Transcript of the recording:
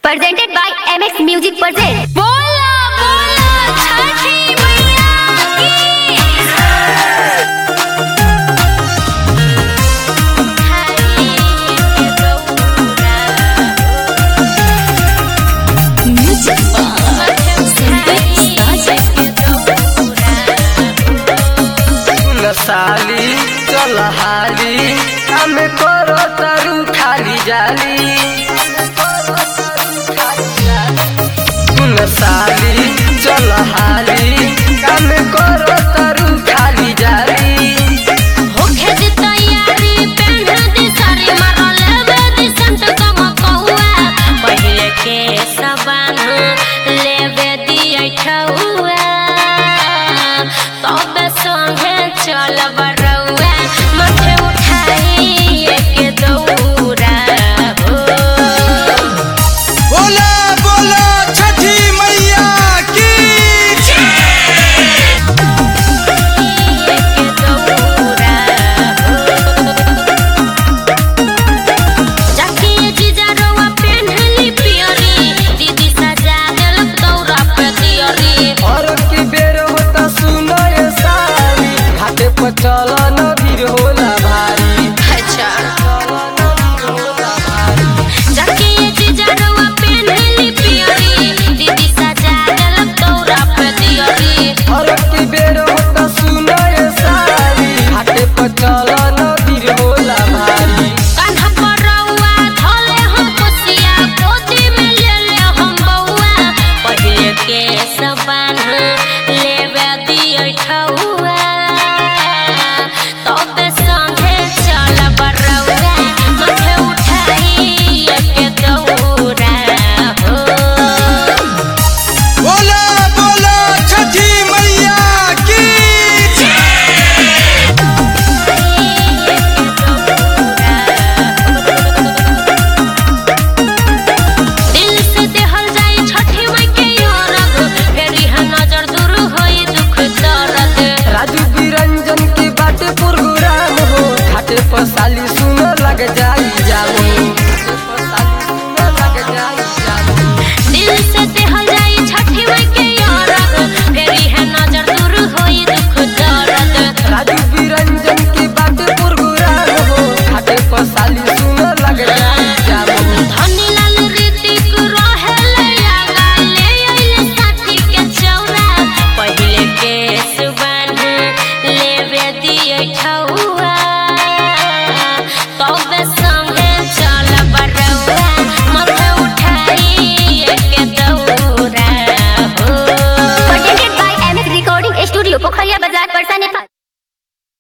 presented by MX Music presents. बोला बोला छठी मैया साली चल हाली हमें करो तरु खाली जाली सुन साली चल हाली हमें करो तरु खाली जाली होखे दी तैयारी पेन्ह दी साड़ी मारल लेवे दी संत कमकौआ पहिले के सबन लेवे दी ऐठौआ तबे संगे चल बरौआ माथे उठाई एक दौरा हो बोला बोला छठी मैया की और की बेर होता सुनो ये साली घाटे पर चल न भीड़ होला भारी चल न भीड़ होला भारी और की बेर होता सुनो ये साली घाटे पर चल न भीड़ होला भारी सबन लेवे दिय ठौआ तबे संगे चल बरौआ माथे उठाई एक दौरा हो बोला बोला छठी मैया की दिल से देहल जाई छठी माई के अरग फेरी हा नजर दूर होई दुख दर्द राजू बिरंजन की बाटे पुरगुराम हो घाटे पर साली सुनो लग जाई जाओ लग जाई जाओ दिल से देहल जाई छठी माई के अरग फेरी हा नजर दूर होई दुख दर्द राजू बिरंजन की बाटे पुरगुराम हो घाटे पर साली सुनो लग जाई जाओ धनी लाल ऋतिक रहेले आगा ले आइले साथी के चौरा पहिले के सुबन लेवे दिए ठौआ तबे संगे चल बरौआ माथे उठाई एक दौरा हो Presented by MX Recording Studio, Pokhariya Bazaar, Parsa, Nepal.